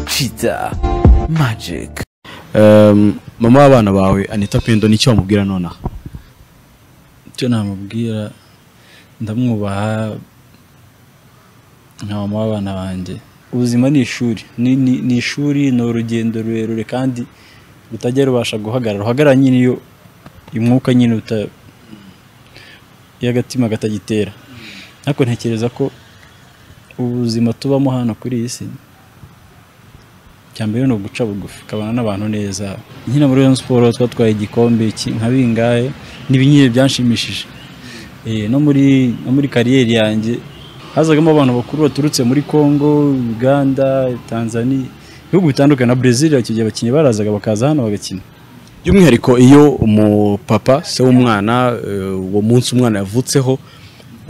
cheetah magic Um, mama w'abana bawe anita pendo nicyo wamubwira nonaha icyo namubwira ndamwubaha nka mama w'abana banjye ubuzima ni ishuri Ni- ni ni ishuri ni urugendo rurerure kandi rutajya rubasha guhagarara ruhagarara nyine iyo umwuka nyine uta iyo agatima katagitera ariko ntekereza ko ubuzima tubamo hano kuri iyi si icya mbere ni uguca bugufi ukabana n'abantu neza nkina muri Rayon Sports twatwaye igikombe iki- nka bingahe n'ibinyine byanshimishije Eh, no muri no muri kariyeri yanjye hazagamo abantu bakuru baturutse muri Congo Uganda Tanzania ibihugu bitandukanye na Brazil icyo gihe abakinnyi barazaga bakaza hano bagakina by'umwihariko iyo umupapa se w'umwana eh, uwo munsi umwana yavutseho uba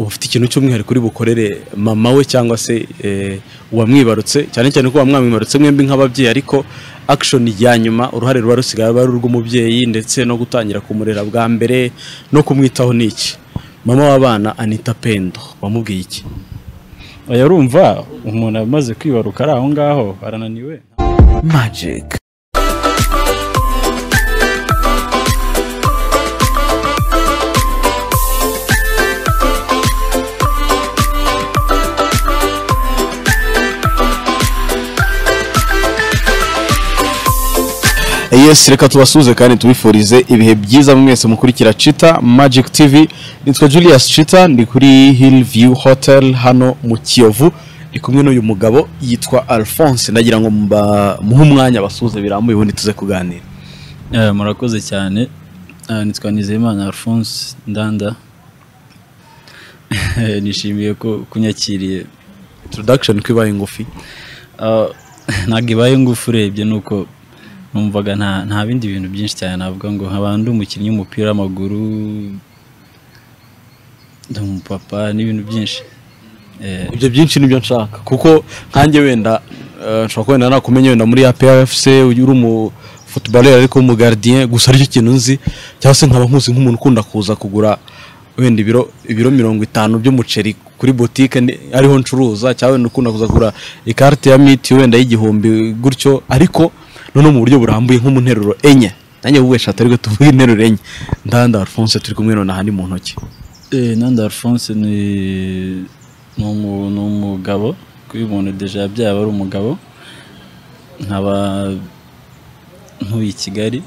ufite ikintu cy'umwihariko uri bukorere mama we cyangwa se eh, uwamwibarutse cyane cyane ko uwamwibarutse mwembi nk'ababyeyi ariko action ya nyuma uruhare ruba rusigaye ari urw'umubyeyi ndetse no gutangira kumurera bwa mbere no kumwitaho ni iki mama w'abana anita pendo wamubwiye iki oya urumva umuntu amaze kwibaruka ari aho ngaho arananiwe magic yes reka tubasuhuze kandi tubifurize ibihe byiza mwese mukurikira cita magic tv nitwa julius cita ndi kuri hill view hotel hano mu kiyovu ndi kumwe n'uyu mugabo yitwa alphonse ndagira ngo mba- muhe umwanya basuhuze birambuye ubundi tuze kuganira Eh, murakoze cyane Ah, nitwa nizeyimana alphonse ndanda Eh, nishimiye ko kunyakiriye introduction ko ibaye ngufi Ah, ntabwo ibaye ngufu urebye ni uko numvaga nta nta bindi bintu byinshi cyane navuga ngo nkaba ndi umukinnyi w'umupira w'amaguru ndi umupapa n'ibintu byinshi Eh, ibyo byinshi nibyo nshaka kuko nkanjye wenda eh, nshobora kuba wenda nakumenya wenda muri APRFC uyu uri umu footballer ariko umu gardien gusa aricyo kintu nzi cyangwa se nkaba nkuzi nk'umuntu ukunda kuza kugura wenda ibiro ibiro mirongo itanu by'umuceri kuri boutique ni- ariho ncuruza cyangwa wenda ukunda kuza kugura ikarita ya miti wenda y'igihumbi gutyo ariko noneho mu buryo burambuye nko mu nteruro enye nanjye wowe eshatu ariko tuvuge interuro enye ndanda Alphonse turi kumwe nonaha ni mu ntoki Eh, Nanda Alphonse ni ni umu- ni umugabo kuba umuntu deje yabyaye aba ari umugabo nkaba ntuye i Kigali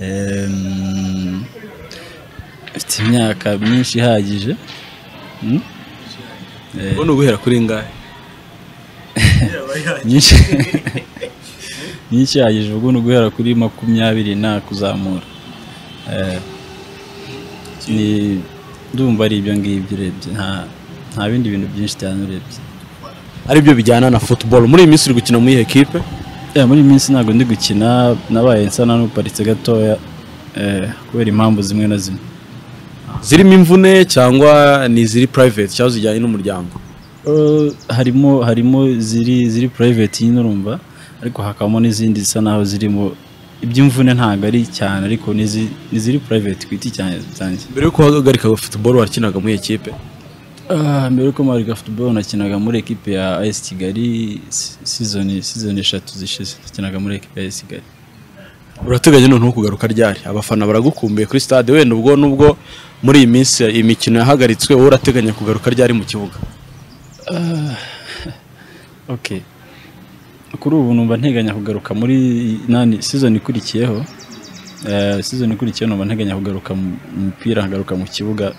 Em, mfite imyaka myinshi ihagije Mm? ubona uguhera kuri ngahe myinshi myinshi ihagije ubwo ni uguhera kuri makumyabiri nta kuzamura Eh, ni ndumva ari ibyo ngibyo urebye nta nta bindi bintu byinshi cyane urebye aribyo bijyana na football muri iyi minsi uri gukina muri iyi ekipe Eh, muri iyi minsi ntabwo ndi gukina nabaye nsa na n'uparitse gatoya eh, kubera impamvu zimwe na zimwe zirimo imvune cyangwa ni iziri private cyangwa zijyanye n'umuryango Eh, harimo harimo ziri ziri private nyine urumva ariko hakabamo n'izindi zisa naho zirimo iby'imvune ntabwo ari cyane ariko n'izi- n'iziri private ku giti cyane zanjye mbere yo guhagarika football wakinaga muri iyi ekipe Ah, mbere yuko mpabwa football nakinaga muri ekipe ya AS Kigali si- season season eshatu zishize nakinaga muri ekipe ya AS Kigali urateganya noneho kugaruka ryari abafana baragukumbuye kuri stade wenda ubwo nubwo muri iyi minsi imikino yahagaritswe wowe urateganya kugaruka ryari mu kibuga okay kuri ubu numva nteganya kugaruka muri nani season ikurikiyeho Eh, season ikurikiyeho numva nteganya kugaruka mu mu mupira nkagaruka mu kibuga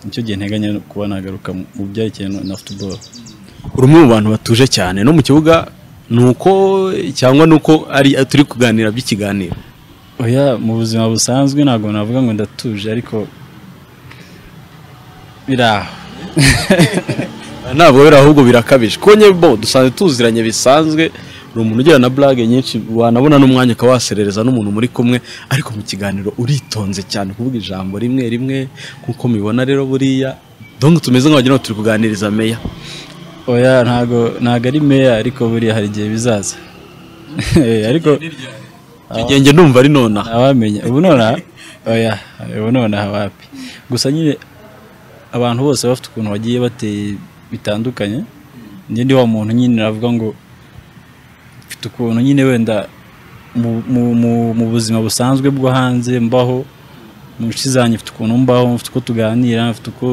nicyo gihe nteganya kuba nagaruka mu mu byerekeye na- na football uri umwe mu bantu batuje cyane no mu kibuga ni uko cyangwa ni uko ari turi kuganira by'ikiganiro oya mu buzima busanzwe ntabwo navuga ngo ndatuje ariko biri aho ntabwo biri ahubwo birakabije kuko nyine bo dusanzwe tuziranye bisanzwe ni umuntu ugira na burage nyinshi wanabona n'umwanya ukaba waserereza n'umuntu muri kumwe ariko mu kiganiro uritonze cyane kuvuga ijambo rimwe rimwe nk'uko mubibona rero buriya donge tumeze nk'abagira ngo turi kuganiriza meya oya ntago ntago ari meya ariko buriya hari igihe bizaza Eh, ariko igenge numva ari nonaha ntawamenya ubu nonaha oya ubu nonaha wapi gusa nyine abantu bose bafite ukuntu bagiye bateye bitandukanye njye ndi wa muntu nyine navuga ngo afite ukuntu nyine wenda mu- mu- mu- mu buzima busanzwe bwo hanze mbaho mu nshuti zanjye mfite ukuntu mbaho mfite uko tuganira mfite uko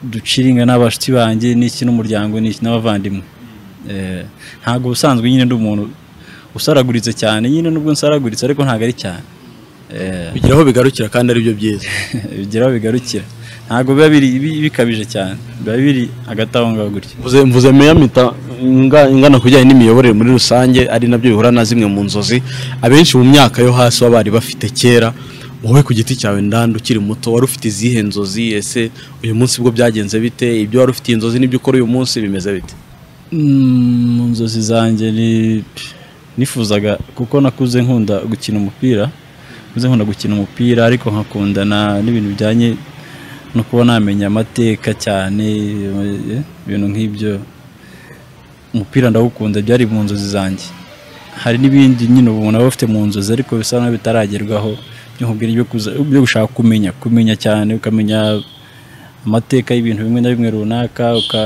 duciringa n'abashuti banjye n'iki n'umuryango n'iki n'abavandimwe Eh, ntabwo ubusanzwe nyine ndi umuntu usaraguritse cyane nyine nubwo nsaraguritse ariko ntabwo ari cyane Eh, bigira aho bigarukira kandi aribyo byiza bigira aho bigarukira ntabwo biba biri bi- bikabije cyane biba biri hagati aho ngaho gutya mvuze mvuze meyamita inga- ingana ku bijyanye n'imiyoborere muri rusange ari nabyo bihura na zimwe mu nzozi abenshi mu myaka yo hasi baba bari bafite kera wowe ku giti cyawe ndanda ukiri muto wari ufite izihe nzozi ese uyu munsi bwo byagenze bite ibyo wari ufite inzozi n'ibyo ukora uyu munsi bimeze bite Mm, mu nzozi zanjye ni nifuzaga kuko nakuze nkunda gukina umupira nakuze nkunda gukina umupira ariko nkakundana n'ibintu bijyanye no kuba namenya amateka cyane eh, ibintu nk'ibyo umupira ndawukunda byari mu nzozi zanjye hari n'ibindi nyine ubu aba afite mu nzozi ariko bisa n'aho bitaragerwaho by'umubwira ibyo kuza- byo gushaka kumenya kumenya cyane ukamenya amateka y'ibintu bimwe na bimwe runaka uka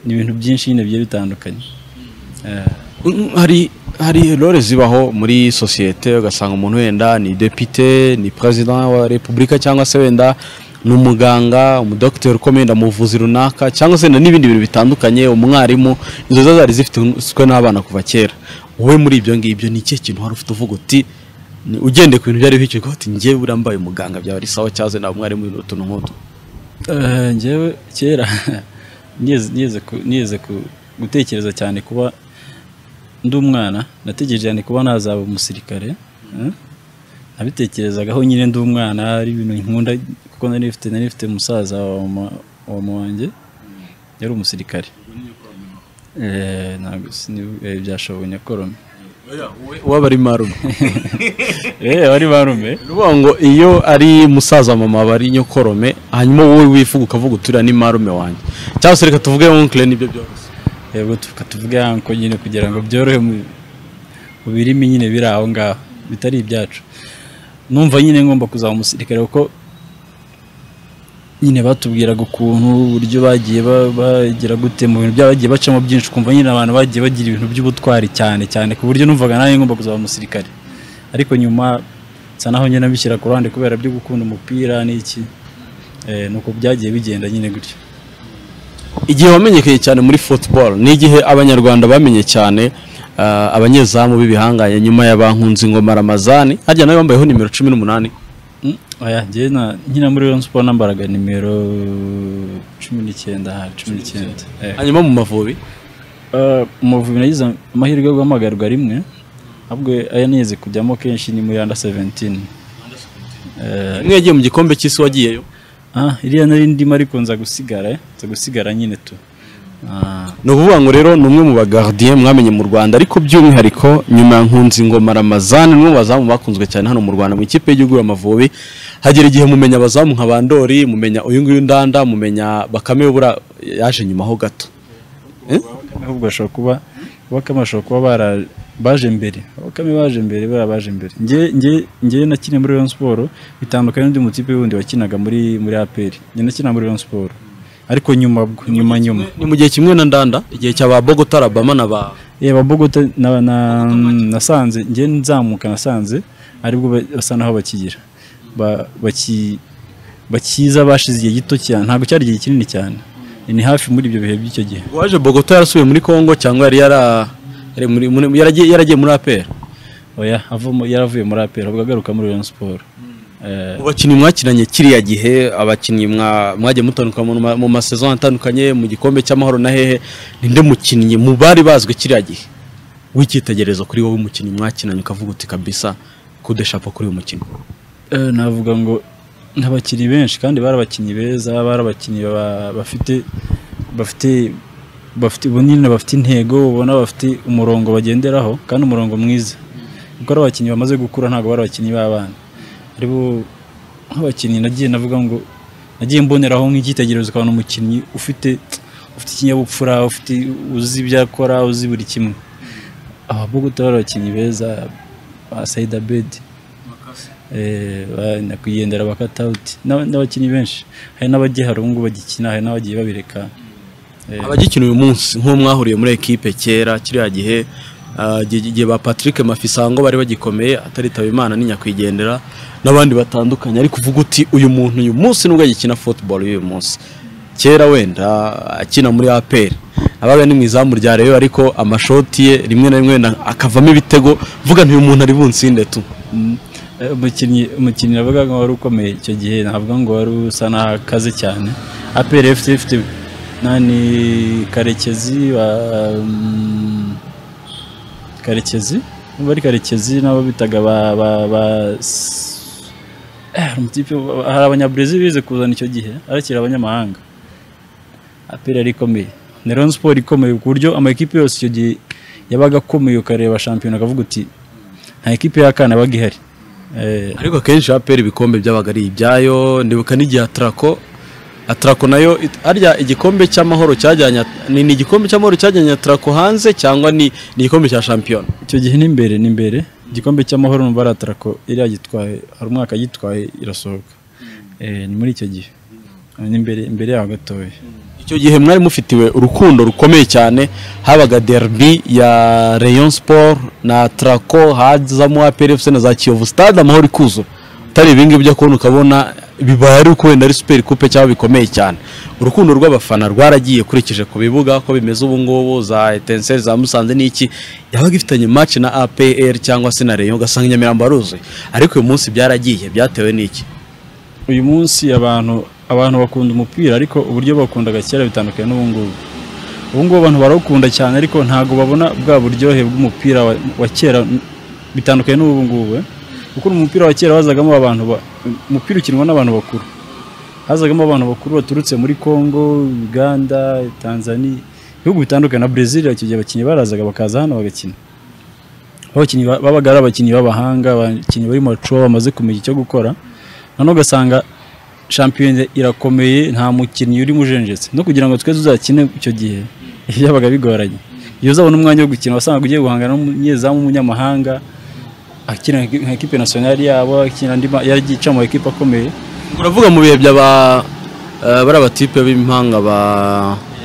ni ibintu byinshi nyine bigiye bitandukanye Eh, Mm, hari hari role zibaho muri sosiyete ugasanga umuntu wenda ni depite ni perezida wa repubulika cyangwa se wenda ni umuganga umudogiteri ukomeye wenda mu buvuzi runaka cyangwa se wenda n'ibindi bintu bitandukanye umwarimu izo zo zari zifitwe n'abana kuva kera wowe muri ibyo ngibyo ni ikihe kintu wari ufite uvuga uti ni- ugendeye ku bintu byari bikiri uti ngewe buriya mbaye umuganga byaba ari sawa cyangwa se naba umwarimu ibintu utuntu nk'utu eh, njyewe kera nigeze- nigeze ku- nigeze ku- gutekereza cyane kuba ndi umwana natekereje cyane kuba nazaba umusirikare eh. nabitekerezagaho nyine ndi umwana ari ibintu nkunda kuko nari mfite nari mfite musaza wa mama wa mama wanjye yari umusirikare Eh, ntabwo sini- eh, byashoboye nyakorome uwabari marume eh bari barume ni ukuvuga ngo iyo ari musaza mama aba ari nyokorome hanyuma wowe wifuza ukavuga uturira ni marume wanjye cyangwa se reka tuvuge onkire nibyo byoroshye yego tuvuga tuvuge yanko nyine kugira ngo byorohe mu mu birimi nyine biri aho ngaho bitari ibyacu numva nyine ngomba kuzaba umusirikare kuko nyine batubwiraga ukuntu uburyo bagiye ba- bagira gute mu bintu byabo bagiye bacamo byinshi ukumva nyine abantu bagiye bagira ibintu by'ubutwari cyane cyane ku buryo numvaga nanjye ngomba kuzaba umusirikare ariko nyuma nsa naho nyine nabishyira ku ruhande kubera byo gukunda umupira n'iki Eh, nuko byagiye bigenda nyine gutyo igihe wamenyekanye cyane muri football ni igihe abanyarwanda bamenye cyane ah, abanyezamu b'ibihangange nyuma ya bankunze ingoma ramazani harya nawe wambayeho nimero cumi n'umunani Mm, oya njyewe na nkina muri Rayon Sport nambaraga nimero cumi n'icyenda aha cumi n'icyenda Eh, hanyuma mu mavubi eh, Umuvubi nagize amahirwe yo guhamagarwa rimwe ahubwo aya nigeze kujyamo kenshi ni muri under 17 Eh, imwe yagiye mu gikombe cy'isi wagiyeyo ah, iriya nari ndimo ariko nza gusigara eh, nza gusigara nyine tu Ah, ni ukuvuga ngo rero ni umwe mu bagardien mwamenye mu rwanda ariko by'umwihariko nyuma ya nkunzi ngoma ramazani ni umwe mu bazamu bakunzwe cyane hano mu rwanda mu ikipe y'igihugu y'amavubi hagera igihe mumenya abazamu nka bandori mumenya uyu nguyu ndanda mumenya bakame bura yaje nyuma ho gato ahubwo bashobora kuba bakame bashobora kuba bara- baje mbere bakame baje mbere bariya baje mbere njye njye njye nakiniye muri Rayon Sport bitandukanye n'undi mutipe wundi wakinaga muri muri APR njye nakinaga muri Rayon Sport ariko nyuma bwo nyuma nyuma ni mu gihe kimwe na ndanda igihe cya ba bogota rabama na ba eh Bogota na, na nasanze njye nzamuka nasanze aribwo ba- basa naho bakigira ba, baki bakiza bashize igihe gito cyane ntabwo cyari igihe kinini cyane ni hafi muri ibyo bihe by'icyo gihe waje bogota yarasubiye muri congo cyangwa yari yara- yari muri- muri- yaragiye yaragiye muri apera oya avamo yaravuye muri APR ahubwo agaruka muri Rayon Sport eh Mu bakinnyi mwakinanye kiriya gihe abakinnyi mwa- mwagiye mutandukana mu ma- mu masezon atandukanye mu gikombe cy'amahoro na hehe ninde mukinnyi mu bari bazwi kiriya gihe w'icyitegererezo kuri wowe umukinnyi mwakinanye ukavuga uti kabisa kudeshapa kuri uyu mukinnyi Eh, navuga ngo n'abakinnyi benshi kandi bari abakinnyi beza bari abakinnyi ba- bafite bafite bafite bunini bafite intego ubona bafite umurongo bagenderaho kandi umurongo mwiza kuko ari abakinnyi bamaze gukura ntabwo bari abakinnyi b'abana aribo nk'abakinnyi nagiye navuga ngo nagiye mboneraho nk'icyitegererezo ukabona umukinnyi ufite ufite ikinyabupfura ufite uzi ibyo akora uzi buri kimwe ababogota bari abakinnyi beza ba Said Abedi Eh, ba- nyakwigendera bakata uti n'abakinnyi benshi hari n'abagiye harungu bagikina hari n'abagiye babireka Eh, abagikina uyu munsi nk'uwo mwahuriye muri ekipe kera kiriya gihe ah, igihe igihe ba patrick mafisango bari bagikomeye ataritaba imana n'inyakwigendera n'abandi batandukanye ariko uvuga uti uyu muntu uyu munsi nubwo agikina football y'uyu munsi kera wenda akina muri apr abaga ni mu izamu rya reyo ariko amashoti ye rimwe na rimwe na- akavamo ibitego vuga ntuyu muntu ari bunsinde tu mm, eh, umukinnyi umukinnyi navuga ngo wari ukomeye icyo gihe ntabwo ngo wari usa n'aho akaze cyane aperi efuse ifite nani karekezi wa mm, karekezi niba ari karekezi n'abo bitaga ba ba ba s- eh, hari umutipe wa- hari abanyaburezi bize kuzana icyo gihe arakira abanyamahanga aperi yari ikomeye ni rero siporo ikomeye ku buryo amakipe yose icyo gihe yabaga akomeye ukareba shampiyona ukavuga uti nta ekipe y'akana yabaga ihari Eh, ariko akenshi apr ibikombe byabaga ari ibyayo ndibuka n'igihe atrako atrako nayo it- arya igikombe cy'amahoro cyajyanye ni ni igikombe cy'amahoro cyajyanye atrako hanze cyangwa ni ni igikombe cya shampiyona icyo gihe n'imbere n'imbere igikombe cy'amahoro numva ari atarako iriya gitwaye hari umwaka yitwaye irasohoka Eh, ni muri icyo gihe Eh, n'imbere imbere yaho gatoya icyo gihe mwari mufitiwe urukundo rukomeye cyane habaga derby ya rayon sport na trako hazamo apr fc na za kiyovu stade amahoro ikuzura utari ibingibi ujya kubona ukabona bibaye ari uko wenda ari super coupe cyangwa bikomeye cyane urukundo rw'abafana rwaragiye kurikije ku bibuga ko bimeze ubu ngubu za etenseri za musanze n'iki yabaga ifitanye match na apr cyangwa se na rayon ugasanga i nyamirambo haruzuye ariko uyu munsi byaragiye byatewe n'iki uyu munsi abantu abantu bakunda umupira ariko uburyo bawukundaga kera bitandukanye n'ubu ngubu ubu ngubu abantu barawukunda cyane ariko ntabwo babona bwa buryohe bw'umupira wa, wa kera n- bitandukanye n'ubu ngubu eh. kuko umupira wa kera wazagamo abantu ba- umupira ukinwa n'abantu bakuru hazagamo abantu bakuru baturutse muri Congo Uganda Tanzania ibihugu bitandukanye na Brazil icyo gihe abakinnyi barazaga bakaza hano bagakina abakinnyi ba- babaga ari abakinnyi b'abahanga abakinnyi bari mu macuwa bamaze kumenya icyo gukora noneho ugasanga shampiyona irakomeye nta mukinnyi urimo ujenjetse no kugira ngo twe tuzakine icyo gihe byabaga bigoranye iyo uzabona umwanya wo gukina wasangaga ugiye guhangana n'umunyezamu w'umunyamahanga akina nka ekipe nasiyonari yabo akina andi ma- yaragiye mu ekipe akomeye uravuga mu bihe by'aba eh, bari abatipe b'impanga ba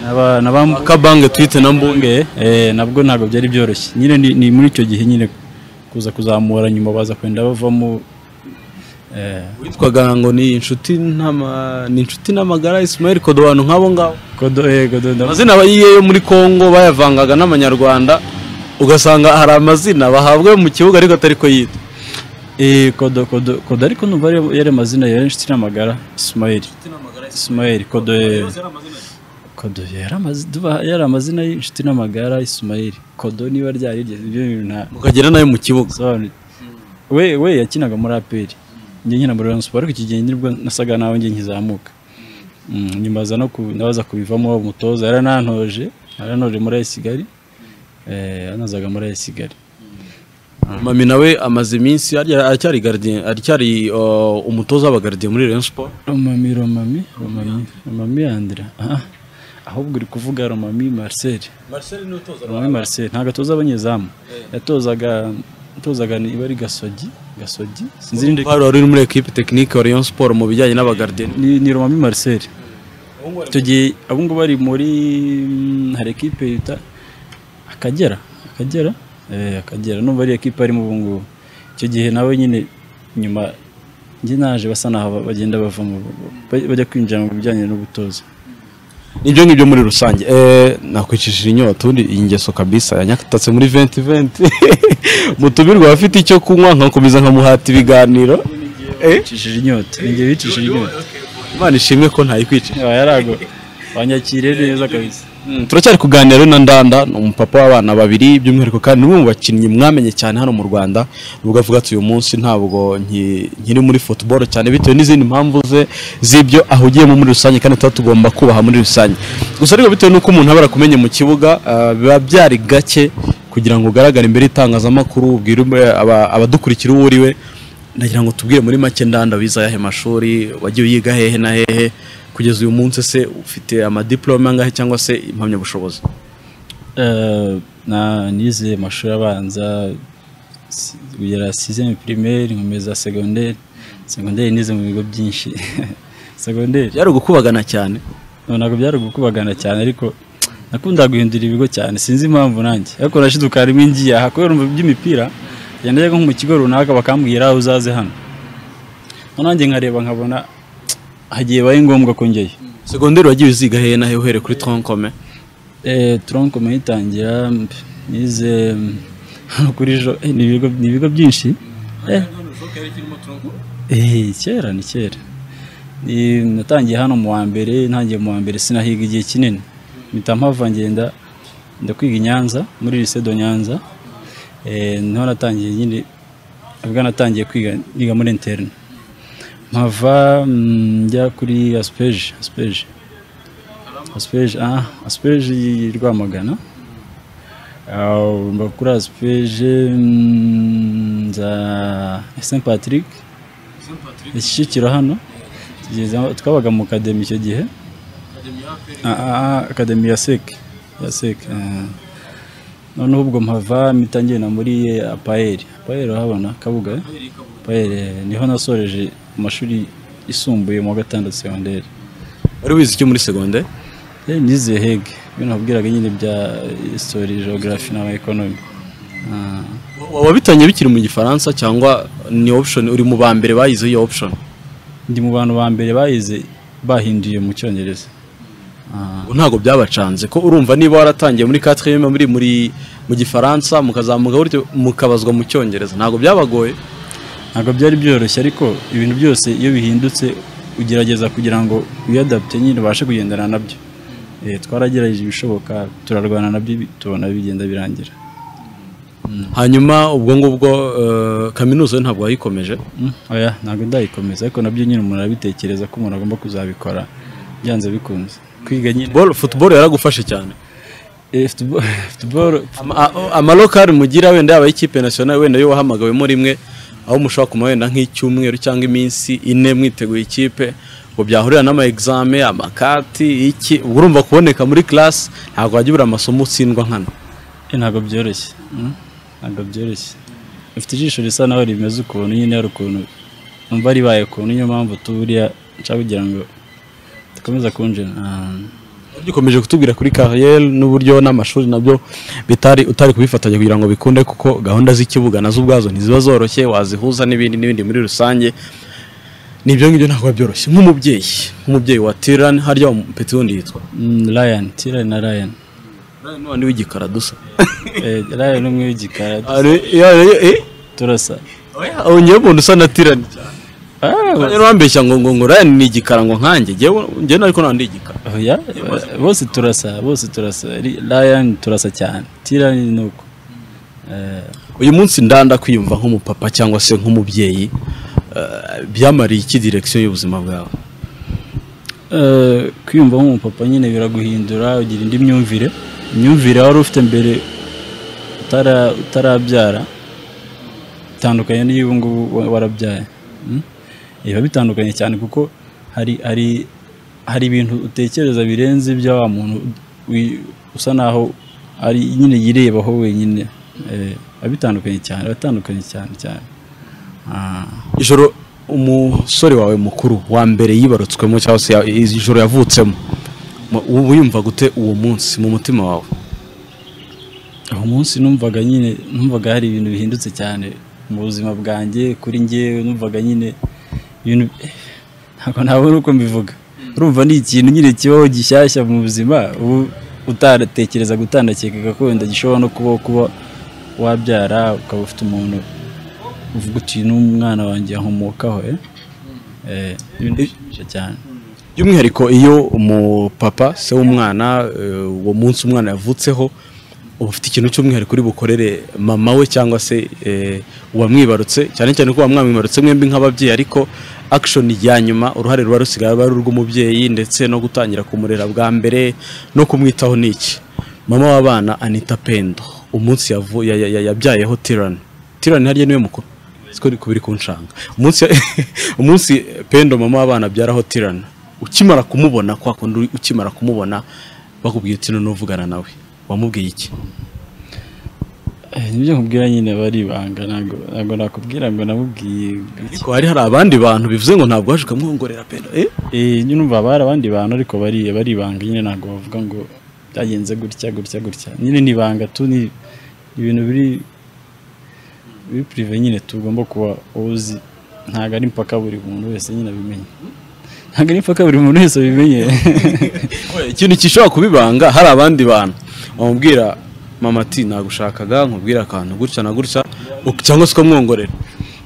N'aba- n'abam- kabange twite na Mbunge, mbunge eh, nabwo ntabwo byari byoroshye nyine ni, ni muri icyo gihe nyine kuza kuzamura nyuma baza kwenda bavamo eh, witwaga ngo ni inshuti n'ama- ni inshuti n'amagara Ismael Kodobantu nk'abo ngabo Godo- eh, Godo- ndabona- amazina bayiye yo muri Kongo bayavangaga n'amanyarwanda ugasanga hari amazina bahabwa mu kibuga ariko atari ko yitwa Eh, kodo kodo kodo ariko numva ari- yari amazina ya inshuti n'amagara ismail ismail kodo eh, kodo yari amazi- duba- yari amazina y'inshuti n'amagara ismail kodo niba ryari iryo ibyo bintu nta ukagira nayo mu kibuga bisobanura we we yakinaga muri aperi njye nkina muri rayon siporo ariko iki gihe nibwo nasaga nawe njye nkizamuka Mm, nyuma za no ku- nabaza kubivamo umutoza yaranantoje yarantoje muri AS Kigali eh yanazaga muri AS Kigali mami nawe amaze iminsi arya- aracyari gardien aracyari uh, umutoza w'aba gardien muri Rayon Sport Romami, Romami, Romami, Romami Andra. Aha. Ahubwo uri kuvuga Romami Marcel. Marcel ni utoza Romami Marcel ntabwo atoza abanyezamu. Yatozaga yatozaga ni ibari gasogi, gasogi. Sinzi ninde Bari wari uri muri equipe technique wa Rayon Sport mu bijyanye n'aba gardien ni, ni Romami Marcel. Icyo gihe abo ngo bari muri mm, hari ekipe yita Akagera, Akagera, eh Akagera numva ari ekipe arimo ubu ngubu. Icyo gihe nawe nyine nyuma njye naje basa naho bagenda bavamo ba- bajya kwinjira mu bijyanye n'ubutoza. ibyo ngibyo muri rusange eh, nakwicishije inyota ubundi iyi ngeso kabisa yanyatatse muri 2020 mutumirwa abafite icyo kunywa nkakomeza nkamuhata ibiganiro Eh, bicishije inyota ni njye bicishije inyota imana ishimwe ko ntayikwicisha yarago wanyakire neza kabisa Mm, turacyari kuganira rero na ndanda ni umupapa w'abana babiri by'umwihariko kandi ni umwe mu bakinnyi mwamenye cyane hano mu rwanda nubwo avuga ati uyu munsi ntabwo nki- nkiri muri football cyane bitewe n'izindi mpamvu ze z'ibyo ahugiyemo muri rusange kandi tuba tugomba kubaha muri rusange gusa ariko bitewe n'uko umuntu aba arakumenye mu kibuga ah, biba byari gake kugira ngo ugaragare imbere y'itangazamakuru ubwire aba- abadukurikira uwo uri we nagira ngo tubwire muri make ndanda wize ayahe mashuri wagiye uyiga hehe na hehe kugeza uyu munsi se ufite amadiplome angahe cyangwa se impamyabushobozi na nize amashuri abanza si- kugera sizeme primaire nkomeza segonderi segonderi nize mu bigo byinshi segonderi byari ugukubagana cyane ntabwo byari gukubagana cyane ariko nakunda guhindura ibigo cyane sinzi impamvu nanjye ariko nashiduka rimwe ngiye aha kubera umva iby'imipira ngenda njya nko mu kigo runaka bakambwira uzaze hano nanjye nkareba nkabona hagiye bibaye ngombwa ko njyeyo segonderi wagiye uziga hehe na hehe uhereye kuri tronkome turonko muyitangira nize mm, hano kuri jo eh, ni ibigo ni ibigo byinshi Eh, eh, kera ni kera Ni- natangiye hano mu wa mbere ntangiye mu wa mbere sinahiga igihe kinini mpita mpava ngenda njya kwiga i nyanza muri lycée do nyanza Eh, niho natangiye nyine ubwo natangiye kwiga niga muri interne mpava mm, njya kuri aspeje aspeje aspeje ah aspeje y'i rwamagana Ah, mba kuri aspeje mm, nza saint patrick ishyikiro hano tugeze aho- twabaga mu kademi icyo gihe Ah, ah, ah, akademi ya sec ya sec ah. noneho ubwo mpava mpita ngenda muri eh, apaeri apaeri urahabona kabuga eh? apaeri eh, niho nasoreje amashuri yisumbuye mu wa gatandatu segonderi wari wize icyo muri segonderi Eh, nize hege ibyo nakubwiraga nyine bya histori geography na economy Ah, wabitangiye bikiri mu gifaransa cyangwa ni option uri mu ba mbere bayize iyo option ndi mu bantu ba mbere bayize bahinduye mu cyongereza Ah, Ubu ntabwo byabacanze ko urumva niba waratangiye muri katiriyeme muri muri mu gifaransa mukazamuka gutyo mukabazwa mu cyongereza ntabwo byabagoye ntabwo byari byoroshye ariko ibintu byose iyo bihindutse ugerageza kugira ngo wiyadapte nyine ubashe kugendana nabyo Eh, twaragerageje ibishoboka turarwana nabyo bi- tubona bigenda birangira hanyuma ubwo ngubwo eh, kaminuza yo ntabwo wayikomeje Mm, oya ntabwo ndayikomeza ariko nabyo nyine umuntu arabitekereza ko umuntu agomba kuzabikora byanze bikunze kwiga nyine Ball- football yaragufashe cyane Eh, football- football Ama- a- amalokari mugira wenda yaba ay'ikipe nasiyonari wenda yo wahamagawemo rimwe aho mushobora kuma wenda nk'icyumweru cyangwa iminsi ine mwiteguye ikipe ngo byahurira n'ama exame amakati iki ubwo urumva kuboneka muri class ntabwo wajya ubura amasomo utsindwa nkana Eh, ntabwo byoroshye mm, ntabwo byoroshye ufite ijisho risa naho rimeze ukuntu nyine hari ukuntu umva ribaye ukuntu niyo mpamvu turiya nshaka kugira ngo dukomeza kunjira Ah, ugikomeje kutubwira kuri kariyeri n'uburyo n'amashuri nabyo bitari utari kubifatanya kugira ngo bikunde kuko gahunda z'ikibuga nazo ubwazo ntiziba zoroshye wazihuza n'ibindi n'ibindi muri rusange nibyo ngibyo ntabwo biba byoroshye nk'umubyeyi nk'umubyeyi wa tirani harya umupeti wundi yitwa mm, Ryan Tyrion na Ryan none w'igikara dusa Eh, Ryan ni umwe w'igikara turasa wongeye umuntu usa na tirani Ah, ba- rero wambeshya ngo ngo ngo rani ni igikara ngo nkanjye njyewe njyewe ariko nta ndi igikara oya, eh, bose turasa bose turasa Ri- Ryan turasa cyane Tyrion ni uko Eh, uyu munsi ndanda kwiyumva nk'umupapa cyangwa se nk'umubyeyi eh, byamariye iki direkisiyo y'ubuzima bwawe Eh, kwiyumva nk'umupapa nyine biraguhindura ugira indi myumvire imyumvire wari ufite mbere utara- utarabyara bitandukanye n'iyo ubu ngubu wa- warabyaye Mm? biba bitandukanye cyane kuko hari hari hari ibintu utekereza birenze ibya wa muntu wi- usa naho ari nyine yirebaho wenyine Eh, biba bitandukanye cyane biba bitandukanye cyane cyane Ah. ijoro umusore wawe mukuru wa mbere yibarutswemo cyangwa se ya- ijoro yavutsemo mu- ubu yumva gute uwo munsi mu mutima wawe aho munsi numvaga nyine numvaga hari ibintu bihindutse cyane mu buzima bwanjye kuri njyewe numvaga nyine ibintu ntabwo nabona uko mbivuga urumva ni ikintu nyine kibaho gishyashya mu buzima ubu utaratekerezaga utandakekaga ko wenda gishobora no kubaho kuba wabyara ukaba ufite umuntu uvuga uti n'umwana wanjye yahomokaho eh?" Eh, ibintu bishimisha cyane by'umwihariko iyo umupapa se w'umwana eh, uwo munsi umwana yavutseho uba ufite ikintu cy'umwihariko uri bukorere mama we cyangwa se eh, uwamwibarutse cyane cyane ko uwamwibarutse mwembi nk'ababyeyi ariko action ya nyuma uruhare ruba rusigaye aba ari urw'umubyeyi ndetse no gutangira kumurera bwa mbere no kumwitaho ni iki mama w'abana anita pendo umunsi yavu- ya- ya- ya- yabyayeho tirani tirani harya niwe mukuru siko ni kubiri kunshanga umunsi umunsi pendo mama w'abana abyaraho tirana ukimara kumubona kwa kundi uri- ukimara kumubona bakubwiye uti none uvugana nawe wamubwiye iki Eh, nibyo nkubwira nyine aba ari ibanga ntabwo ntabwo nakubwira ngo namubwiye ariko hari hari abandi bantu bivuze ngo ntabwo waje ukamwongorera pendo eh Eh, nyine umva bari abandi bantu ariko bariya bari ibanga nyine ntabwo bavuga ngo byagenze gutya gutya gutya nyine ni ibanga tu ni ibintu biri biri purive nyine tugomba kuba uzi ntabwo ari impaka buri muntu wese nyine abimenye ntabwo ari impaka buri muntu wese abimenye Oya, ikintu gishobora kubibanga hari abandi bantu wamubwira mama ati nagushakaga nkubwira akantu gutya na gutya uk- cyangwa se ukamwongorera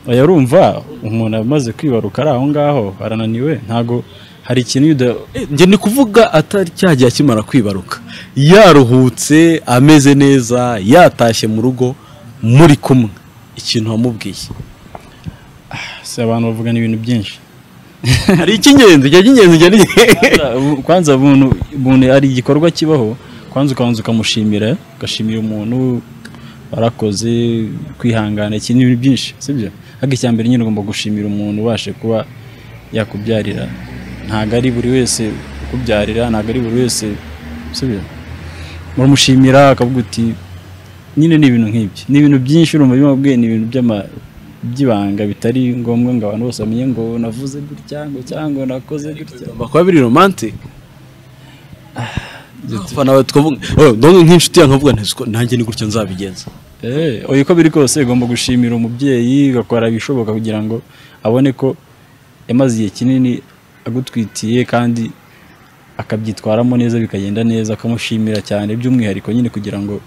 oya urumva umuntu amaze kwibaruka ari aho ngaho arananiwe ntabwo hari ikintu iyo uda- Eh, njye ni kuvuga atari cyagiye akimara kwibaruka yaruhutse ameze neza yatashye mu rugo muri kumwe ikintu wamubwiye si abantu bavugana ibintu byinshi hari icy'ingenzi icyo cy'ingenzi njye ni Kwanza- kwanza umuntu umuntu ari igikorwa kibaho kwanza ukabanza ukamushimira ugashimira umuntu warakoze kwihangana iki ni ibintu byinshi sibyo ariko icya mbere nyine ugomba gushimira umuntu ubashe kuba yakubyarira ntabwo ari buri wese ukubyarira ntabwo ari buri wese sibyo muramushimira akavuga uti nyine ni ibintu nk'ibyo ni ibintu byinshi urumva bimwe wabwiye ni ibintu by'ama- by'ibanga bitari ngombwa ngo abantu bose bamenye ngo navuze gutya ngo cyangwa nakoze gutya bigomba kuba biri romantic abafana bawe tukavuga oh, ndabona nk'inshuti yanjye nkavuga nti "Siko, nanjye ni gutya nzabigenza Eh, oya uko biri kose ugomba gushimira umubyeyi ugakora ibishoboka kugira ngo abone ko yamaze igihe kinini agutwitiye kandi akabyitwaramo neza bikagenda neza ukamushimira cyane by'umwihariko nyine kugira ngo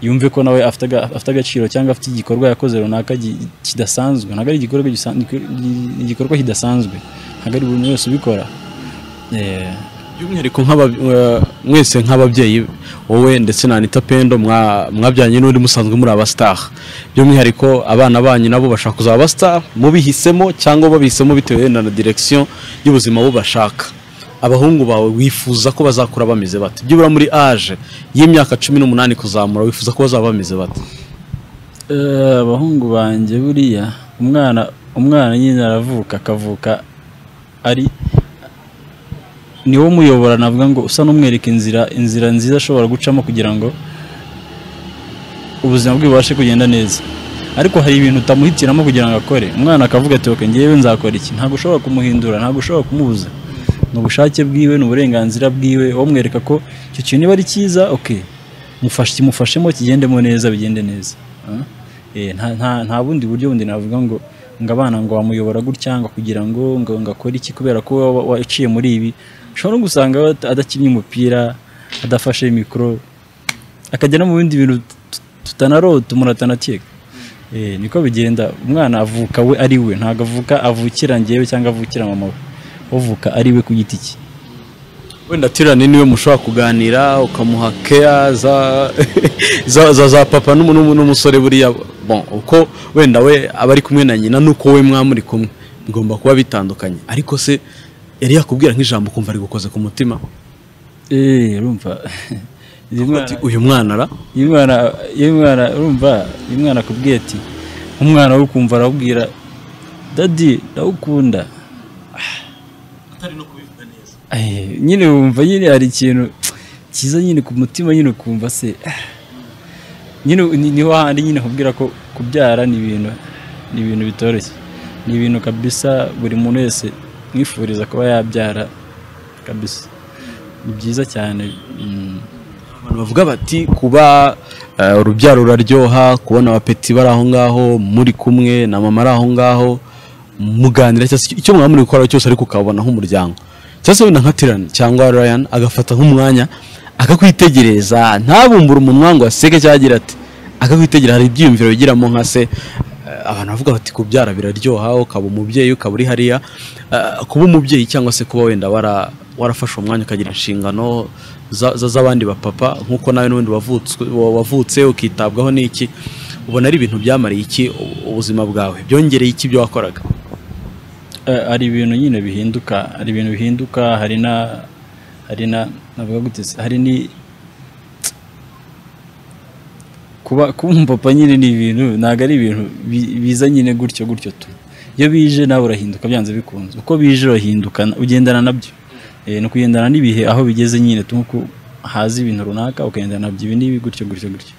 yumve ko nawe afite aga- afite agaciro cyangwa afite igikorwa yakoze runaka gi- kidasanzwe ntabwo ari igikorwa gisan- gi- igikorwa kidasanzwe ntabwo ari buri muntu wese ubikora Eh, by'umwihariko nk'aba- eh, mwese nk'ababyeyi wowe ndetse na anita pendo mwa- mwabyanye n'undi musanzwe muri abastar by'umwihariko abana banyu nabo bashaka kuzaba abastar mubihisemo cyangwa babihisemo bitewe na direction y'ubuzima bo bashaka abahungu bawe wifuza ko bazakura bameze bate byibura muri age y'imyaka cumi n'umunani kuzamura wifuza ko bazaba bameze bate Eh, abahungu banjye buriya umwana umwana nyine aravuka akavuka ari niwo muyobora navuga ngo usa n'umwereka inzira inzira nziza ashobora gucamo kugira ngo ubuzima bwe bubashe kugenda neza ariko hari ibintu utamuhitiramo kugira ngo akore umwana akavuga ati oke ngewe nzakora iki ntabwo ushobora kumuhindura ntabwo ushobora kumubuza ni ubushake bwiwe ni uburenganzira bwiwe wowe umwereka ko icyo kintu niba ari cyiza oke mufashe kimufashemo kigendemo neza bigende neza Ah? Eh, nta- nta- nta bundi buryo bundi navuga ngo ngo abana ngo wamuyobora gutya ngo kugira ngo ngo ngo akore iki kubera ko wa- waciye muri ibi ushobora no gusanga ad- adakinnye umupira adafashe mikoro akajya no mu bindi bintu tut- tutanarota umuntu atanakeka Eh, niko bigenda umwana avuka we ari we ntabwo avuka avukira njyewe cyangwa avukira mama we uvuka ari we ku giti cye wenda tirani niwe mushobora kuganira ukamuha keya za za, za, za papa n'umu- n'umu- n'umusore buriya bon uko wenda we aba ari kumwe na nyina nuko we mwamuri kumwe bigomba kuba bitandukanye ariko se yari yakubwira nk'ijambo ukumva ari gukoze ku mutima Eh, urumva uyu mwana- ati uyu mwana ara iyo umwana iyo umwana urumva iyo umwana akubwiye ati umwana we ukumva arawubwira dadi ndawukunda Eh, nyine wumva nyine hari ikintu cyiza nyine ku mutima nyine ukumva se ah. nyine ni- niho handi nyine akubwira ko kubyara ni ibintu ni ibintu bitoroshye ni ibintu kabisa buri muntu wese mwifuriza kuba yabyara kabisa ni byiza cyane mm. abantu bavuga bati kuba eh, urubyaro ruraryoha kubona abapeti bari aho ngaho muri kumwe na mama ari aho ngaho muganira cyangwa se icyo- icyo mwaba muri gukora cyose ariko ukabona nk'umuryango cyangwa se wenda nka tirani cyangwa ryan agafata nk'umwanya akakwitegereza ntabumbure umunwa ngo aseke cyangwa agira ati akakwitegereza hari ibyiyumviro bigiramo nka se eh, abantu bavuga bati kubyara biraryoha ukaba umubyeyi ukaba uri hariya eh, kuba umubyeyi cyangwa se kuba wenda wara warafashe umwanya ukagira inshingano za- za- z'abandi bapapa nk'uko nawe n'ubundi wavutswe- wa- wavutse ukitabwaho n'iki ubona ari ibintu byamariye iki u- ubuzima bwawe byongereye iki ibyo wakoraga Eh, hari ibintu nyine bihinduka hari ibintu bihinduka hari na hari na navuga gute se, hari ni kuba kuba umupapa nyine ni ibintu ntabwo ari ibintu bi- biza nyine gutyo gutyo tu iyo bije nawe urahinduka byanze bikunze uko bije urahinduka ugendana nabyo Eh, ni ukugendana n'ibihe aho bigeze nyine tu nk'uko haza ibintu runaka ukagendana nabyo ibi n'ibi gutyo gutyo gutyo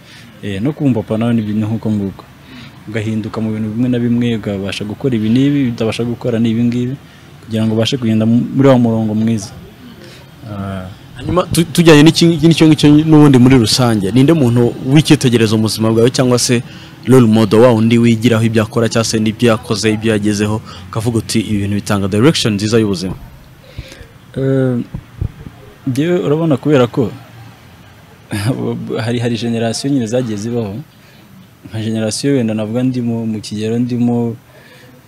Eh, no kuba umupapa nawe nibyo ni nk'uko nguko ugahinduka mu bintu bimwe na bimwe ukabasha gukora ibi n'ibi utabasha gukora ni ibi ngibi kugira ngo ubashe kugenda mu- muri wa murongo mwiza Ah, hanyuma tu- tujyanye n'iki ngiki n'icyo ngicyo n'ubundi muri rusange ninde muntu w'icyitegererezo mu buzima bwawe cyangwa se role model wa undi wigiraho ibyo akora cyangwa se n'ibyo yakoze ibyo yagezeho ukavuga uti ibi bintu bitanga direction nziza y'ubuzima Eh, njyewe urabona kubera ko hari hari generasiyo nyine zagiye zibaho nka generasiyo wenda navuga ndimo mu kigero ndimo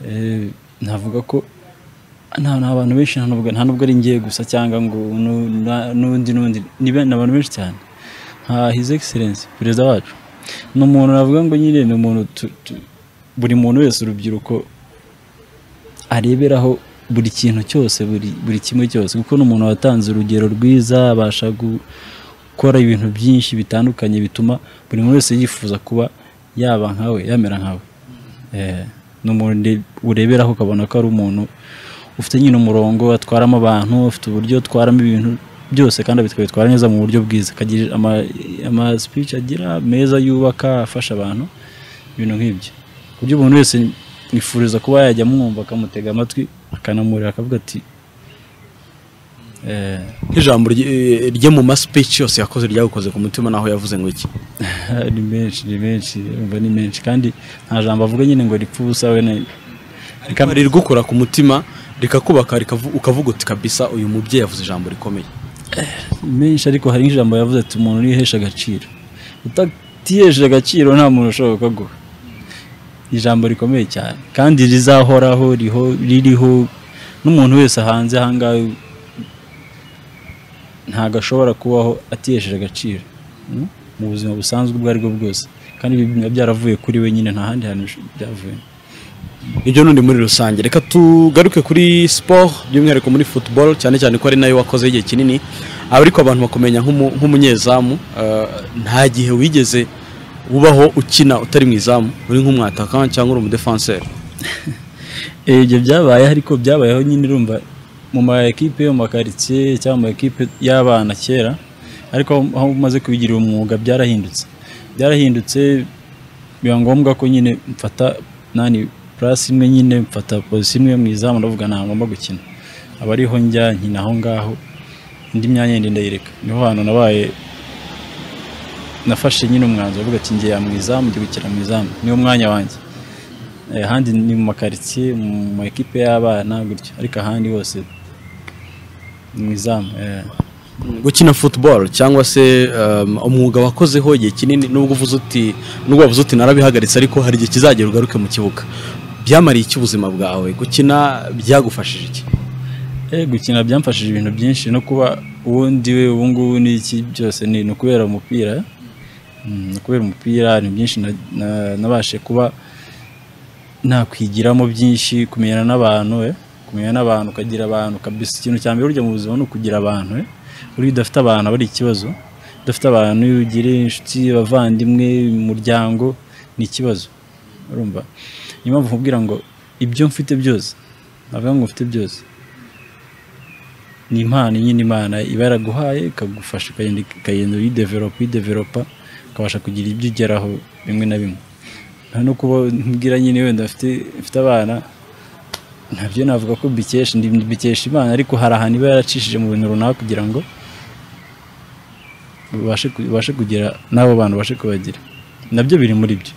eh, navuga ko nta nta bantu benshi nta nubwo nta nubwo ari ngiye gusa cyangwa ngo nu- na- n'undi n'undi ni ben- ni abantu benshi cyane nka his excellence perezida wacu ni umuntu navuga ngo nyine ni umuntu tu- tu- buri muntu wese urubyiruko areberaho buri kintu cyose buri buri kimwe cyose kuko n'umuntu watanze urugero rwiza abasha gu- gukora ibintu byinshi bitandukanye bituma buri muntu wese yifuza kuba yaba nkawe yamera nkawe Eh, ni umuntu nde- ureberaho ukabona ko ari umuntu ufite nyine umurongo atwaramo abantu ufite uburyo atwaramo ibintu byose kandi abitwara neza mu buryo bwiza akagira ama- ama speech agira meza yubaka afasha abantu ibintu nk'ibyo ku buryo umuntu wese yifuriza kuba yajya amwumva akamutega amatwi akanamurira akavuga ati eh, nk'ijambo rye- eh, rye mu ma speech yose yakoze ryagukoze ku mutima naho yavuze ngo iki ni menshi ni menshi umva ni menshi kandi nta jambo avuga nyine ngo ripfe ubusa wene Rikaba ririgukora ku mutima rikakubaka rikavu- ukavuga uti kabisa uyu mubyeyi yavuze ijambo rikomeye menshi ariko hari nk'ijambo yavuze ati umuntu urihesha agaciro utihesheje agaciro nta muntu ushobora kukaguha ijambo rikomeye cyane kandi rizahoraho riho- ririho n'umuntu wese hanze ahangaha ntabwo ashobora kubaho atihesheje agaciro mm, mu buzima busanzwe ubwo aribwo bwose kandi ibi biba byaravuye kuri we nyine nta handi hantu bish- byavuye ibyo n'undi muri rusange reka tugaruke kuri siporo by'umwihariko muri futuboro cyane cyane ko ari nayo wakoze igihe kinini ariko abantu bakumenya nk'umu- nk'umunyezamu eh, nta gihe wigeze ubaho ukina utari mu izamu uri nk'umwataka cyangwa uri umudefanseri Eh, ibyo byabaye ariko byabayeho nyine urumva mu ma ekipe yo mu makaritsiye cyangwa mu ma ekipe y'abana kera ariko aho- aho umaze kubigira umwuga byarahindutse byarahindutse biba ngombwa ko nyine mfata nani purasi imwe nyine mfata pozisiyo imwe mu izamu ndavuga nta ngomba gukina aba ariho njya nkina aho ngaho indi myanya yindi ndayireka niho hantu nabaye nafashe nyine umwanzuro uvuga ati ngiye mu izamu njye gukina mu izamu niwo mwanya wanjye Eh, ahandi ni mu makaritsiye mu ma ekipe y'abana gutyo ariko ahandi hose ni mu izamu eh. gukina futuboro cyangwa se um, umwuga wakozeho igihe kinini nubwo uvuze uti nubwo wavuze uti narabihagaritse ariko hari igihe kizagera ugaruke mu kibuga byamariye iki ubuzima bwawe gukina byagufashije iki Eh, gukina byamfashije ibintu byinshi no kuba uwo ndiwe ubu ngubu n'iki byose ni ni ukubera umupira Mm, ni ukubera umupira ni byinshi na- na- nabashe kuba nakwigiramo byinshi kumenyana n'abantu eh, kumenya n'abantu ukagira abantu kabisa ikintu cya mbere burya mu buzima ni ukugira abantu eh. buriya udafite abantu aba ari ikibazo udafite abantu iyo ugira inshuti abavandimwe umuryango ni ikibazo urumva niyo mpamvu nkubwira ngo ibyo mfite byose navuga ngo mfite byose ni impano nyine imana iba yaraguhaye ikagufasha ukagenda ukagenda uyideveropa uyideveropa ukabasha kugira ibyo ugeraho bimwe na bimwe nta no kuba mbwira nyine wenda mfite mfite abana nabyo navuga ko mbikesha ndi- mbikesha imana ariko hari ahantu iba yaracishije mu bintu runaka kugira ngo ubashe ku- ubashe kugira n'abo bantu ubashe kubagira nabyo biri muri byo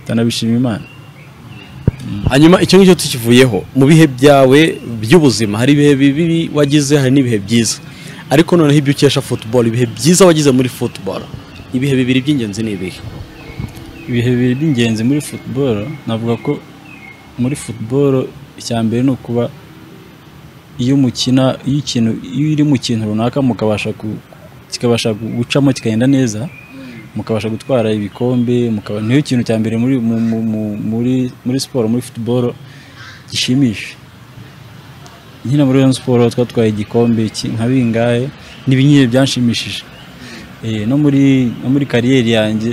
utanabishima imana hanyuma icyo ngicyo tukivuyeho mu bihe byawe by'ubuzima hari ibihe bibi wagize hari n'ibihe byiza ariko noneho ibyo ukesha futuboro ibihe byiza wagize muri futuboro ibihe bibiri by'ingenzi ni ibihe ibihe bibiri by'ingenzi muri football navuga ko muri football icya mbere ni ukuba iyo umukina iyo ikintu iyo iri mu kintu runaka mukabasha ku- kikabasha gucamo kikagenda neza mukabasha gutwara ibikombe mukaba niyo kintu cya mbere muri mu- mu- mu- muri muri siporo muri football gishimisha nyine muri Rayon Sport twatwaye igikombe iki- nka bingahe n'ibi nyine byanshimishije Eh, no muri no muri kariyeri yanjye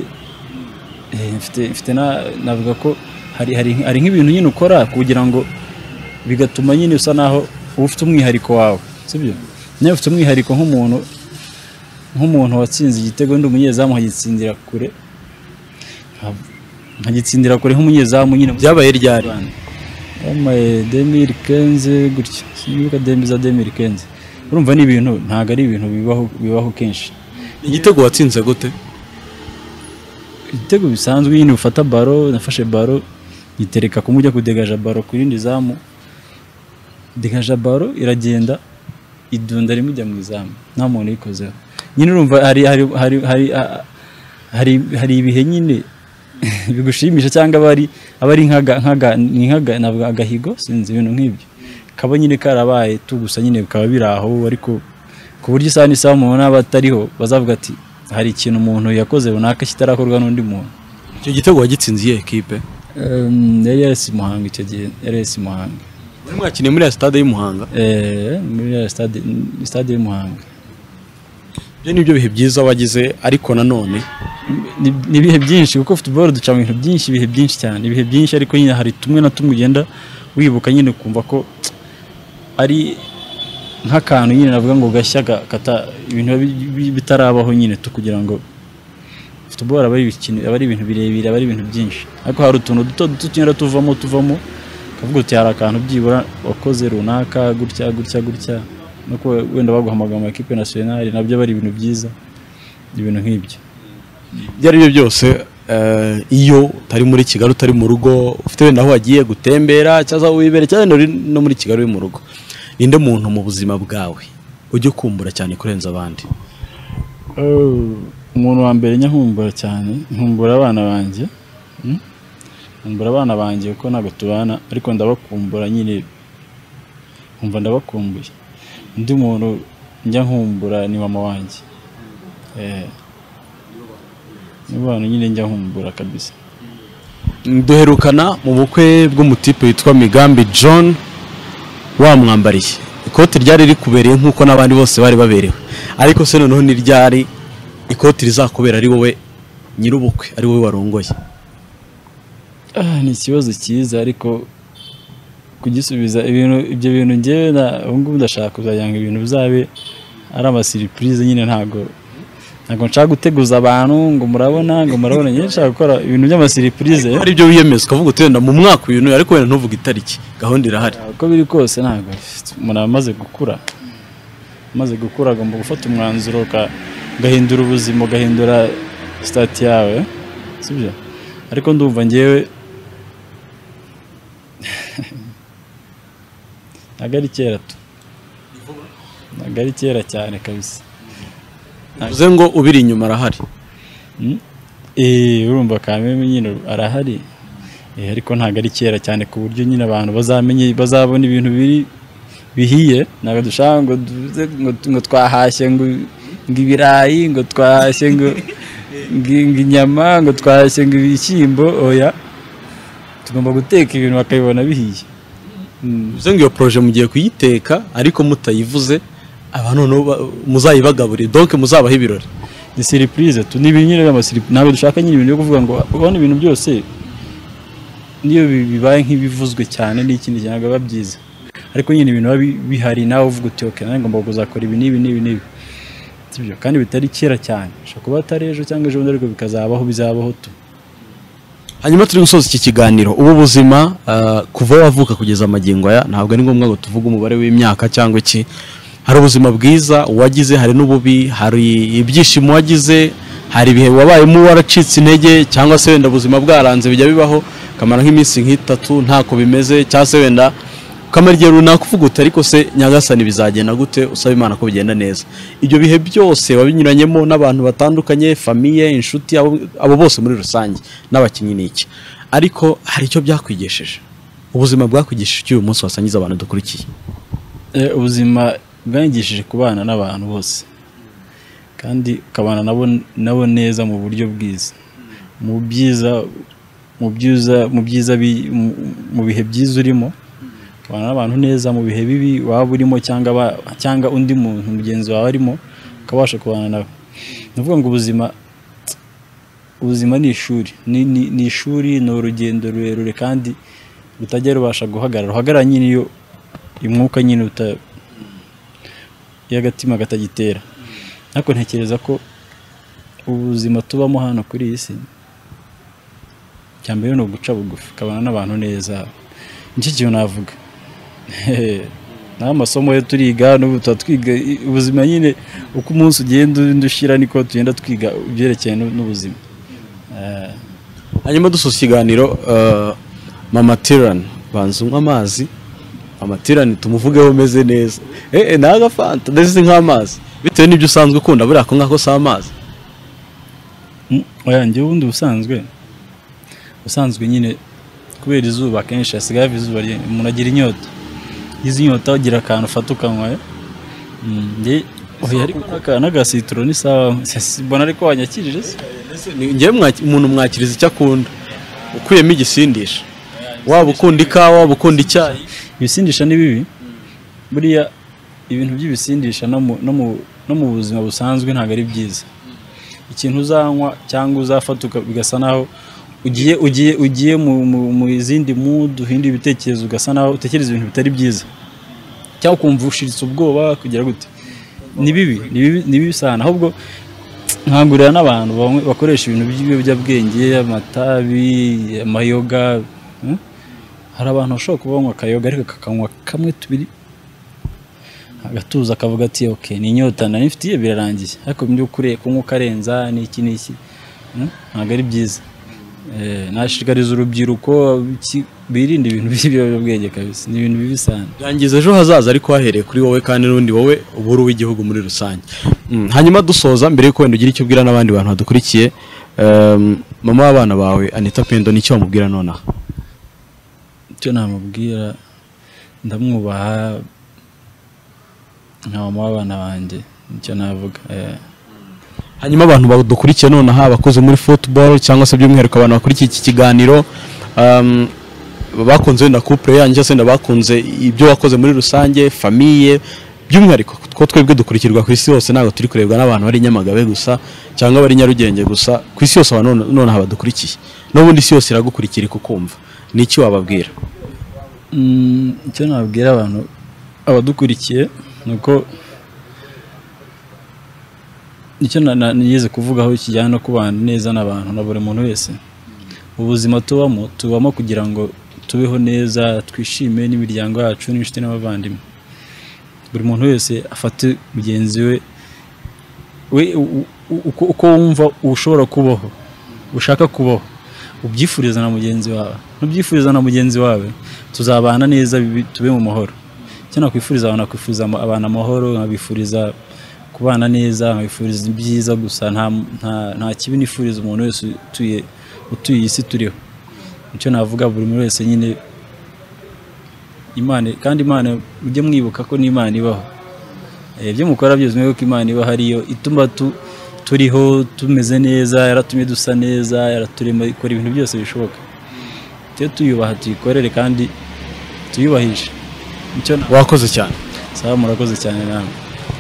Eh, mfite mfite na- navuga ko hari hari hari nk'ibintu nyine ukora kugira ngo bigatuma nyine usa naho uba ufite umwihariko wawe sibyo nawe ufite umwihariko nk'umuntu nk'umuntu watsinze igitego ndi umunyezamu nkagitsindira kure nka- nkagitsindira kure nk'umunyezamu nyine byabaye ryari yamaye demiri kenze gutya sinibuka dembi za demiri kenze urumva ni ibintu ntabwo ari ibintu bibaho bibaho kenshi igitego watsinze gute ibitego bisanzwe nyine ufata baro nafashe baro nyitereka kumwe ujya kudegaja baro ku yindi zamu degaja baro iragenda idunda rimwe ijya mu izamu nta muntu uyikozeho nyine urumva hari hari hari hari a- hari, hari ibihe nyine bigushimisha cyangwa aba ari aba ari nk'aga nk'aga ni nk'aga navuga agahigo sinzi ibintu nk'ibyo kaba nyine karabaye tu gusa nyine bikaba biri aho ariko ku buryo isaha n'isaha umuntu naba atariho bazavuga ati hari ikintu umuntu yakoze runaka kitarakorwa n'undi muntu icyo gitego wagitsinze iyihe kipe Em, yari yarasi muhanga icyo gihe yari yarasi muhanga muri mwakiniye muri ya sitade y'umuhanga Eh, muri ya stade stade y'umuhanga ibyo ni byo bihe byiza wagize ariko nanone Ni- ni ibihe byinshi kuko football duca mu bintu byinshi ibihe byinshi cyane ibihe byinshi ariko nyine hari tumwe na tumwe ugenda wibuka nyine ukumva ko ari nk'akantu nyine navuga ngo gashya ga- kata ibintu bi- bi- bitarabaho nyine tu kugira ngo football aba ari ibikino aba ari ibintu birebire aba ari ibintu byinshi ariko hari utuntu duto duto tugenda tuvamo tuvamo ukavuga uti hari akantu byibura wakoze runaka gutya gutya gutya no kuba wenda baguhamagara mu makipe nasiyonari nabyo aba ari ibintu byiza ibintu nk'ibyo ibyo ari byo byose eh, iyo utari muri kigali utari mu rugo ufite wenda aho wagiye gutembera cyangwa wibere cyane no muri kigali uri mu rugo ninde muntu mu buzima bwawe ujya ukumbura cyane kurenza abandi Oh, umuntu wa mbere njya nkumbura cyane nkumbura abana banjye mm? nkumbura abana banjye kuko ntabwo tubana ariko ndabakumbura nyine nkumva ndabakumbuye undi muntu njya nkumbura ni mama wanjye eh ni bantu nyine njya nkumbura kabisa duherukana mu bukwe bw'umutipe witwa migambi john wamwambariye ikote ryari rikubereye nk'uko n'abandi bose bari baberewe ariko se noneho ntiryari ikoti rizakubera ari wowe nyir'ubukwe ari wowe warongoye Ah, ni ikibazo cyiza ariko kugisubiza ibintu ibyo bintu ngewe na ubu ngubu ndashaka kuzagira ngo ibintu bizabe ari amasiripurize nyine ntago ntago nshaka guteguza abantu ngo murabona ngo murabona nyine nshaka gukora ibintu by'amasiripurize ari byo wiyemeza ukavuga uti wenda mu mwaka uyu n'uyu ariko wenda ntuvuge itariki gahunda irahari uko biri kose ntago umuntu aba amaze gukura amaze gukura agomba gufata umwanzuro uka- ugahindura ubuzima ugahindura sitati yawe sibyo ariko ndumva ngewe ntago ari kera tu ntago ari kera cyane kabisa bivuze ngo ubiri inyuma arahari Eh, urumva kameme nyine arahari Eh, ariko ntabwo ari kera cyane ku buryo nyine abantu bazamenye bazabona ibintu biri bihiye ntabwo dushaka ngo duze ngo, ngo twahashye ngo ngo ibirayi ngo twahashye ngo ngo ngo inyama ngo twahashye ngo ibishyimbo oya tugomba guteka ibintu bakabibona bihiye bivuze ngo iyo poroje mugiye kuyiteka ariko mutayivuze abantu noneho ba- muzayibagaburire donke muzabaho ibirori ni surprise tu ni ibintu nyine by'amasiripurize ntabwo dushaka nyine ibintu byo kuvuga ngo ubona ibintu byose niyo bi- bibaye nk'ibivuzwe cyane n'ikindi kintu ntabwo biba byiza ariko nyine ibintu biba bi- bihari nawe uvuga uti ok nanjye ngomba kuzakora ibi n'ibi n'ibi n'ibi sibyo kandi bitari kera cyane bishobora kuba atari ejo cyangwa ejo bundi ariko bikazabaho bizabaho tu hanyuma turi gusoza iki kiganiro ubu buzima ah, kuva wavuka kugeza amagingo aya ntabwo ari ngombwa ngo tuvuge umubare w'imyaka cyangwa iki hari ubuzima bwiza wagize hari n'ububi hari ibyishimo wagize hari ibihe wabayemo waracitse intege cyangwa se wenda ubuzima bwaranze bijya bibaho ukamara nk'iminsi nk'itatu ntako bimeze cyangwa se wenda ukamara igihe runaka uvuga uti ariko se nyagasani bizagenda gute usaba imana ko bigenda neza ibyo bihe byose wabinyuranyemo n'abantu batandukanye famiye inshuti abo, abo bose muri rusange n'abakinnyi n'iki ariko hari icyo byakwigesheje ubuzima bwakwigesheje icyo uyu munsi wasangiza abantu dukurikiye Eh, ubuzima bwangishije kubana n'abantu bose kandi ukabana nabo nabo neza mu buryo bwiza mu byiza mu byiza mu byiza bi- mu- mu bihe byiza urimo ukabana n'abantu neza mu bihe bibi waba urimo cyangwa ba- cyangwa undi muntu mugenzi wawe arimo ukabasha kubana nawe ni ukuvuga ngo ubuzima ubuzima ni ishuri ni, ni, ni ishuri ni urugendo rurerure kandi rutajya rubasha guhagarara ruhagarara nyine iyo umwuka nyine uta iyo agatima katagitera ariko ntekereza ko ubuzima tubamo hano kuri iyi si icya mbere ni uguca bugufi ukabana n'abantu neza nicyo kintu navuga n'amasomo yo turiga n'ubu tuba twiga i- ubuzima nyine uko umunsi ugenda undi ushira niko tugenda twiga ibyerekeye n'u- n'ubuzima Eh, hanyuma dusoza ikiganiro eh, mama tirani banza unywa amazi mama tirani tumuvugeho umeze neza eee ni agafanta ndetse si nk'amazi bitewe n'ibyo usanzwe ukunda buriya ako ngako si amazi mm, oya njyewe ubundi ubusanzwe ubusanzwe nyine kubera izuba akenshi hasigaye hava izuba ryinshi, umuntu agira inyota izi inyota ugira akantu ufata ukanywa Mm, njye oya ariko n'aka- n'agasitoro ni sawa mbona ariko wanyakirije se ngewe mwaki- umuntu mwakiriza icyo akunda ukuyemo igisindisha waba ukunda ikawa waba ukunda icyayi ibisindisha ni bibi buriya ibintu by'ibisindisha no mu- no mu- no mu buzima busanzwe ntabwo ari byiza ikintu uzanywa cyangwa uzafata uka- bigasa naho ugiye ugiye ugiye mu, mu, mu izindi mudu uhindura ibitekerezo ugasa naho utekereza ibintu bitari byiza cyangwa ukumva ushiritse ubwoba kugira gute ni bibi ni bibi ni bibi cyane ahubwo nkangurira n'abantu bamwe- bakoresha ibintu by'ibiyobyabwenge amatabi amayoga hmm? hari abantu bashobora kuba banywa akayoga ariko kakanywa kamwe tubiri agatuza akavuga ati ok ni inyota nari mfitiye birarangiye ariko mu by'ukuri kunywa ukarenza ni iki ni iki hmm? ntabwo ari byiza Eh, nashishikariza urubyiruko ki- birinda ibintu by'ibiyobyabwenge kabisa ni ibintu bibi cyane byangiza ejo hazaza ariko hahereye kuri wowe kandi n'undi wowe uba uri uw'igihugu muri rusange Mm, hanyuma dusoza mbere y'uko wenda ugira icyo ubwira n'abandi bantu badukurikiye em, mama w'abana bawe anita pendo nicyo wamubwira nonaha icyo namubwira ndamwubaha nka mama w'abana banjye nicyo navuga eh. hanyuma abantu badukurikiye nonaha abakoze muri football cyangwa se by'umwihariko abantu bakurikiye iki kiganiro em, bakunze wenda couple yanyu cyangwa se wenda bakunze ibyo wakoze muri rusange famiye by'umwihariko ko twebwe dukurikirwa ku isi hose ntabwo turi kurebwa n'abantu bari i nyamagabe gusa cyangwa bari i nyarugenge gusa ku isi yose abantu none- nonaha badukurikiye n'ubundi isi yose iragukurikira ikukumva ni iki wababwira Mm, icyo nabwira abantu abadukurikiye ni uko icyo na- na- nigeze kuvugaho kijyana no kubana neza n'abantu na buri muntu wese ubuzima tubamo tubamo kugira ngo tubeho neza twishime n'imiryango yacu n'inshuti n'abavandimwe buri muntu wese afate mugenzi we we u- u- uko- uko wumva ushobora kubaho ushaka kubaho ubyifuriza na mugenzi wawe nubyifuriza na mugenzi wawe tuzabana neza bibi- tube mu mahoro icyo nakwifuriza abantu nakwifuriza ama- abantu amahoro nkabifuriza kubana neza nkabifuriza ibyiza gusa nta, nta, nta kibi nifuriza umuntu wese utuye utuye iyi si turiho icyo navuga buri muntu wese nyine imana kandi imana mujye mwibuka ko n'imana ibaho Eh, ibyo mukora byose mwibuke ko imana iba hariyo ituma tu, turiho tumeze neza yaratumye dusa neza yaraturema ikora ibintu byose bishoboka tujye tuyubaha tuyikorere kandi tuyubahishe icyo na- wakoze cyane sawa murakoze cyane namwe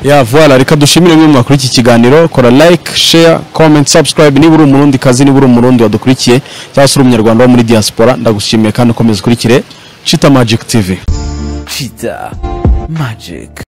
ya vuwara reka dushimire mwe mwakuri iki kiganiro kora like share comment subscribe niba uri umurundi kazi niba uri umurundi wadukurikiye cyangwa se uri umunyarwanda wo muri diaspora ndagushimiye kandi ukomeza ukurikire chita magic tv Cheetah Magic.